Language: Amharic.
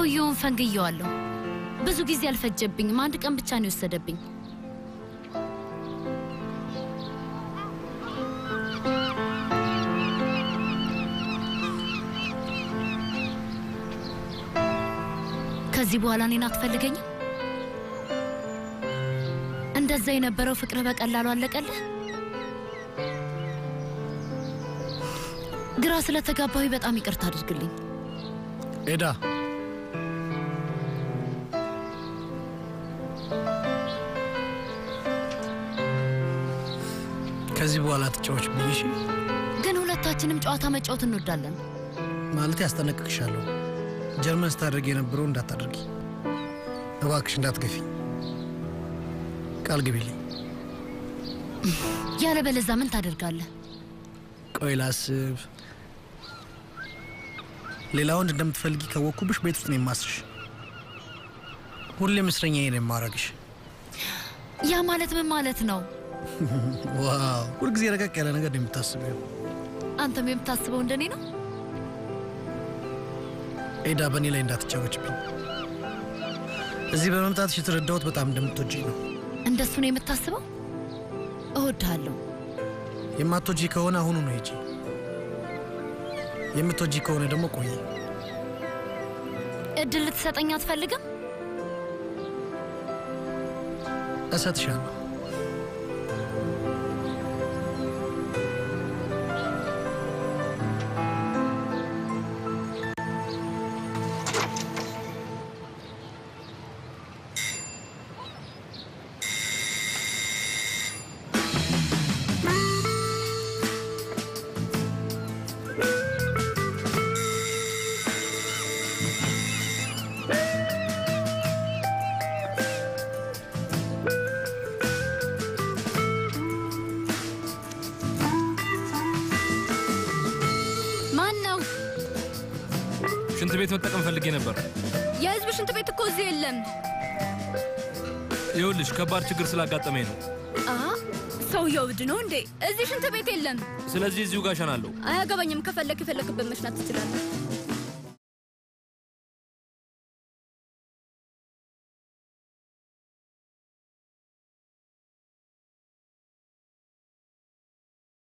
ሰውየውን ፈንግየዋለሁ። ብዙ ጊዜ አልፈጀብኝም። አንድ ቀን ብቻ ነው የወሰደብኝ። ከዚህ በኋላ እኔን አትፈልገኝም? እንደዛ የነበረው ፍቅርህ በቀላሉ አለቀልህ? ግራ ስለተጋባሁ በጣም ይቅርታ አድርግልኝ። ኤዳ ከዚህ በኋላ ትጫዎች ብዬሽ ግን ሁለታችንም ጨዋታ መጫወት እንወዳለን። ማለት ያስጠነቅቅሻለሁ። ጀርመን ስታደርግ የነበረው እንዳታደርጊ እባክሽ፣ እንዳትገፊ ቃል ግቢልኝ። ያለበለዛ ምን ታደርጋለህ? ቆይ ላስብ። ሌላ ወንድ እንደምትፈልጊ ካወቅኩብሽ ቤት ውስጥ ነው የማስርሽ። ሁሌም እስረኛዬ ነው የማረግሽ። ያ ማለት ምን ማለት ነው? ዋው! ሁልጊዜ ረቀቅ ያለ ነገር ነው የምታስበው። አንተም የምታስበው እንደኔ ነው? ኤዳ፣ በእኔ ላይ እንዳትጫወችብኝ። እዚህ በመምጣትሽ የተረዳሁት በጣም እንደምትወጂኝ ነው። እንደሱ ነው የምታስበው? እወድሃለሁ። የማትወጂ ከሆነ አሁኑ ነው ሂጂ። የምትወጂ ከሆነ ደግሞ ቆይ። እድል ልትሰጠኝ አትፈልግም? እሰጥሻለሁ። ማን ነው? ሽንት ቤት መጠቀም ፈልጌ ነበር። የህዝብ ሽንት ቤት እኮ እዚህ የለም። ይኸውልሽ ከባድ ችግር ስላጋጠመኝ ነው። አ ሰውየው እብድ ነው እንዴ? እዚህ ሽንት ቤት የለም። ስለዚህ እዚሁ ጋር እሸናለሁ። አያገባኝም። ከፈለክ የፈለክበት መሽናት ትችላለህ።